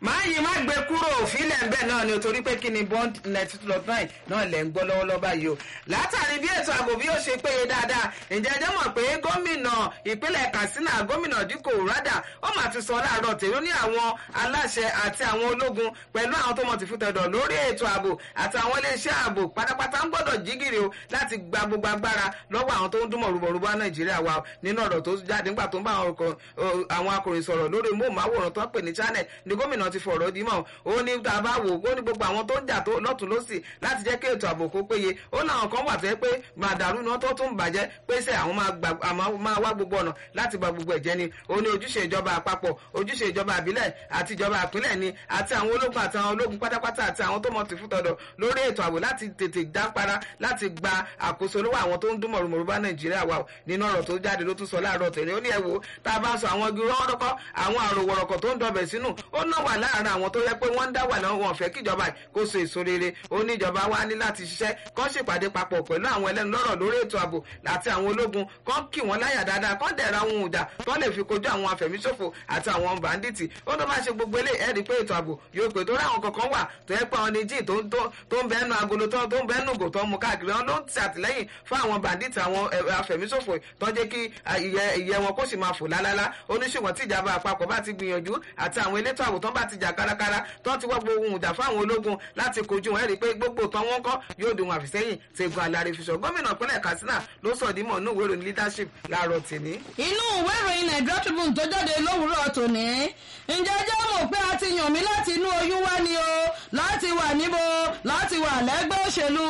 máa yí má gbé kúrò òfìlẹ̀ ń bẹ̀ náà ni o torí pé kí ni bond ninety two dot nine náà lẹ̀ ń gbọ́ lọ́wọ́lọ́wọ́ báyìí o látàrí bí ètò ààbò bí ó ṣe péye dáadáa ǹjẹ́ ẹjẹ́ mọ̀ pé gómìnà ìpínlẹ̀ Katsina gómìnà Dikko Rada ó mà ti sọ láàárọ̀ tèrú ní àwọn aláṣẹ àti àwọn ológun pẹ̀lú àwọn tó mọ̀ ti fún tẹ̀dọ̀ lórí ètò ààbò àti àwọn iléeṣẹ́ ààbò pátápátá ń gbọ́dọ̀ jígìrì o láti gba gbogbo agbára lọ́wọ́ àwọn tó ń dúnmọ̀ rúbọ̀rúbọ̀ Nàìjíríà wa nínú ọ̀rọ̀ tó jáde nígbà tó ń bá àwọn akọ̀ròyìn sọ̀rọ̀ lórí móhùnmáwòrán tó ń pè ní channel ni gómìnà ti fọ̀rọ̀ dímọ̀ ó ní tá a bá wò ó ní gbogbo àwọn tó ń jà lọ́tún lọ́sì láti jẹ́ kí ètò ààbò kó péye ó láwọn kan wà tó yẹ pé màdàrú náà tó tún bàjẹ́ pé sẹ́ àwọn máa wá gbogbo ọ̀nà láti ba gbogbo ẹ̀jẹ̀ ni ó ní ojúṣe ìjọba àpapọ̀ ojúṣe ìjọba àbílẹ̀ àti ìjọba àpínlẹ̀ ni àti àwọn ológun àti àwọn ológun pátápátá àti àwọn tó mọ̀ ti fún tọ̀dọ̀ lórí ètò ààbò láti tètè dápara láti gba àkóso lọ́wọ́ àwọn tó ń dún mọ̀rùmọ̀rù bá Nàìjíríà wà nínú ọ̀rọ̀ tó jáde ló tún sọ láàárọ̀ tẹ̀lé ó ní ẹ wò tá a bá sọ àwọn igi rọ́wọ́dọ́kọ́ àwọn àròwọ̀rọ̀kọ̀ tó ń dọbẹ̀ sínú ó náà wà láàárín àwọn tó yẹ pé wọ́n ń dá wà lọ́wọ́ wọn fẹ́ kíjọba kó so èso rere ó ní ìjọba wa ní láti ṣiṣẹ́ kán ṣèpàdé papọ̀ pẹ̀lú àwọn ẹlẹ́nu lọ́rọ̀ lórí ètò ààbò àti àwọn ológun kán kì wọ́n láyà dáadáa kán dẹ̀ra ohun ìjà tó lè fi kojú àwọn afẹ̀míṣòfò àti àwọn bàǹdìtì ó tó bá ṣe gbogbo eléyìí ẹ̀rí pé ètò ààbò yóò pè torí àwọn kankan wà tó yẹ pé àwọn ní jíì tó ń bẹ́ẹ̀ nu agolo tó ń bẹ́ẹ̀ nùgò tó ń mu káàkiri wọn ló ń ti àtìlẹ́yìn fún àwọn bàǹdìtì àwọn afẹ̀míṣòfò tó jẹ́ kí ìyẹ́ wọn kó sì máa fò lálálá oníṣègùn tí ìjàmbá àpapọ̀ bá ti gbìyànjú àti àwọn elétò ààbò tó bá ti jà kárakára tó ti wọ́ gbogbo ohun ìjà fún àwọn ológun láti kojú wọn ẹ̀rí pé gbogbo tán wọn kọ́ yóò dùn àfìsẹ́yìn tegun alárè fi sọ gómìnà ìpínlẹ̀ Katsina ló sọ dímọ̀ inú ìwé ìròyìn leadership láàárọ̀ tèmi. inú ìwé ìròyìn Nigeria Tribune tó jáde lówùúrọ̀ tòní ǹjẹ́ jẹ́ mọ̀ pé a ti yàn mí láti inú oyún wá ni o láti wà níbo láti wà lẹ́gbẹ́ òṣèlú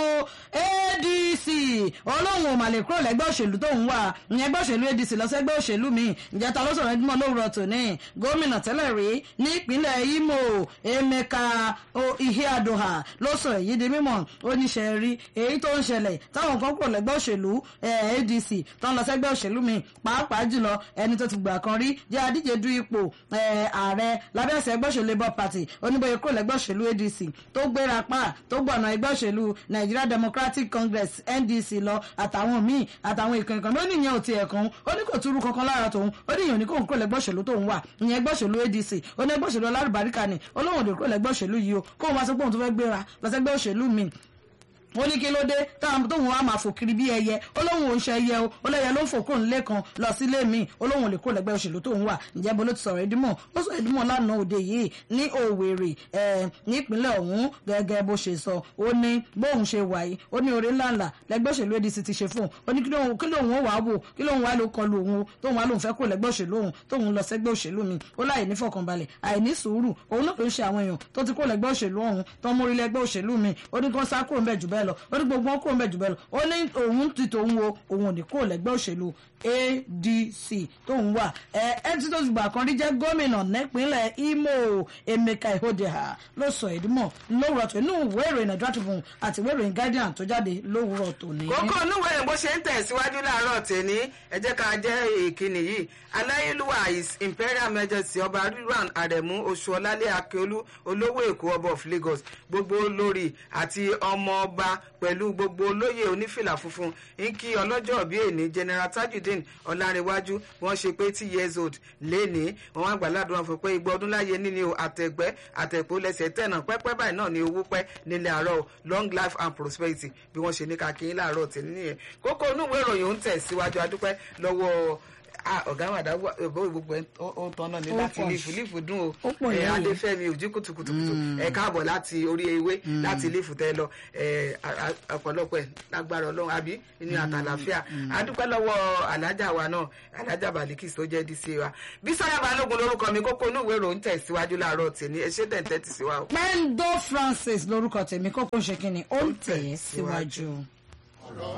ADC olóhùn ò mà lè kúrò lẹ́gbẹ́ òṣèlú tó ń wà ní ẹgbẹ́ òṣèlú ADC lọ sẹ́gbẹ́ òṣèlú mi ǹjẹ́ ta ló sọ̀rọ̀ ẹdínmọ̀ lówùúrọ̀ tòní gómìnà tẹ́lẹ̀ rí ní ìpínlẹ̀ Imo Emeka Iheadoha ló sọ èyí di mímọ̀ oníṣẹ́ rí èyí tó ń ṣẹlẹ̀ táwọn kan kúrò lẹ́gbẹ́ òṣèlú ADC tó ń lọ sẹ́gbẹ́ òṣèlú mi pàápàá jùlọ ẹni tó ti gbà kan rí jẹ́ adíje du ipò ààrẹ lábẹ́ ẹ̀sẹ̀ ẹgbẹ́ òṣèlú Labour Party oníbòye kúrò lẹ́gbẹ́ òṣèlú ADC tó gbéra pa tó gbọ̀nà ẹgbẹ́ òṣèlú Nigeria Democratic Congress NDC lọ àtàwọn míì àtàwọn ìkànnì kan ló ní ìyẹn ò tiẹ̀ kan ó ní kò túrú kankan lára tòun ó ní ìyẹn ò ní kò ń kúrò lẹ́gbẹ́ òṣèlú tóun wà ìyẹn ẹgbẹ́ òṣèlú ADC ó ní ẹgbẹ́ òṣèlú alárùbáríkà ni olóhùn òdò kúrò lẹ́gbẹ́ òṣèlú yìí o kóun wá sọ pé òun tó fẹ́ gbéra lọ sẹ́gbẹ́ òṣèlú mi ó ní kí ló dé táwọn tóun á máa fò kiri bí ẹyẹ olóhùn òun ṣe ẹyẹ o olóyè ló ń fò kóun lẹ́kan lọ sílé mi olóhùn lè kó lẹ́gbẹ́ òṣèlú tóun wà ǹjẹ́ bó ló ti sọ̀rọ̀ ìdímọ̀ ó sọ ìdímọ̀ lánàá òde yìí ní Òwèrè nípínlẹ̀ ọ̀hún gẹ́gẹ́ bó ṣe sọ ó ní bóun ṣe wà yìí ó ní oore ńláńlá lẹ́gbẹ́ òṣèlú ADC ti ṣe fún ó ní kí lóun ó wà á wò kí lóun wá ló kọlu òun tóun wá lóun fẹ́ kó lẹ́gbẹ́ òṣèlú òun tóun lọ sẹ́gbẹ́ òṣèlú mi ó láì ní fọkànbalẹ̀ àìní sùúrù òun náà ló ń ṣe àwọn èèyàn tó ti kó lẹ́gbẹ́ òṣèlú ọ̀hún tó ń mórí lẹ́gbẹ́ òṣèlú mi ó ní kí wọ́n sá kúrò ń bẹ̀ jù bẹ́ẹ̀ lọ ó ní gbogbo wọn kúrò ń bẹ̀ jù bẹ́ẹ̀ lọ ó ní òun ti tòun wo òun ò ní kúrò lẹ́gbẹ́ òṣèlú ADC tóun wà ẹ ẹ tí tó gbà kan rí jẹ́ gómìnà nípínlẹ̀ Imo Emeka Ihodeha ló sọ ìdímọ̀ lówùrọ̀ tó inú ìwé ìròyìn Nigeria Tribune àti ìwé ìròyìn Guardian tó jáde lówùrọ̀ tó ní. kókó onúwèé rẹ̀ bó ṣe ń tẹ̀síwájú láàárọ̀ tèmi ẹ jẹ́ ká jẹ́ ìkíni yìí aláyélúwà his imperial majesty ọba rilwan aremu oṣuọlálẹ akíolú olówó èkó ọba of Lagos gbogbo olórí àti ọmọ ọba pẹ̀lú gbogbo olóyè onífìlà funfun ń kí ọlọ́jọ́ bíi èní general tajudeen ọlárẹ̀wájú wọ́n ṣe pé tí years old lénìí wọ́n wá gbàládùn wọn fún pé igba ọdún láyé níní o àtẹ̀gbẹ́ àtẹ̀pọ̀ lẹ́sẹ̀ tẹ̀nà pẹ́pẹ́ báyìí náà ni owó pẹ́ nílẹ̀ àárọ̀ long life and prosperity bí wọ́n ṣe ní ká kí n láàárọ̀ tẹ̀ nìyẹn kókó inú ìwé ìròyìn ń tẹ̀ síwájú adúpẹ́ lọ́wọ́ ọ̀gá wàdà gbogbo ẹ̀ ó tán náà ní láti lífù lífù dùn o ẹ̀ adéfẹ́mi òjì kùtùkùtùkùtù ẹ̀ káàbọ̀ láti orí ewé láti lífù tẹ́ lọ ọ̀pọ̀lọpọ̀ ẹ̀ lágbára ọlọ́run àbí ní àtàlàfíà adúpẹ́ lọ́wọ́ alájà wa náà alájà balikis tó jẹ́ dc wa bísọ́lá balógun lórúkọ mi kókó inú ìwé ìròyìn tẹ̀ síwájú láàárọ̀ tèmi ẹ ṣé tẹ̀ǹtẹ̀ tì sí wa o. Pendo Francis lórúkọ tèmi kókó ṣe kínni ó ń tẹ̀ síwájú.